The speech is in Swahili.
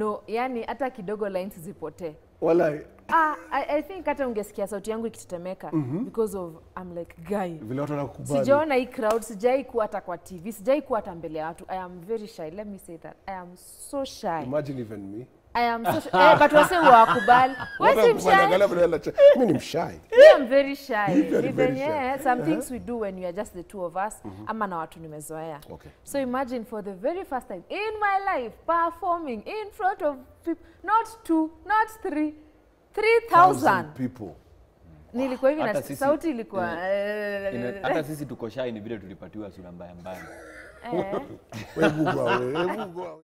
no yani hata kidogo lines zipotee Walai. ah, I, i think hata ungesikia sauti yangu ikitetemeka because of I'm like guy Vile watu wanakukubali. sijaona hii crowd sijai kuwa hata kwa tv sijai kuwa hata mbele ya watu i am very shy let me say that i am so shy Imagine even me. i am so shy eh, but wase wakubali Watu wesi wanakukubali, mshy angalia vile wanacha- Mimi ni mshy. Me, I'm very shy. Very, Even very yeah, shy. some things we do when we are just the two of us ama na watu nimezoea. Okay. So imagine for the very first time in my life performing in front of people, not two, not three, 3000. people. Nilikuwa hivi Hata na sisi- sauti ilikuwa Ina- hata sisi tuko shy ni vile tulipatiwa sura mbaya mbaya eh. Wewe Google, wewe Google.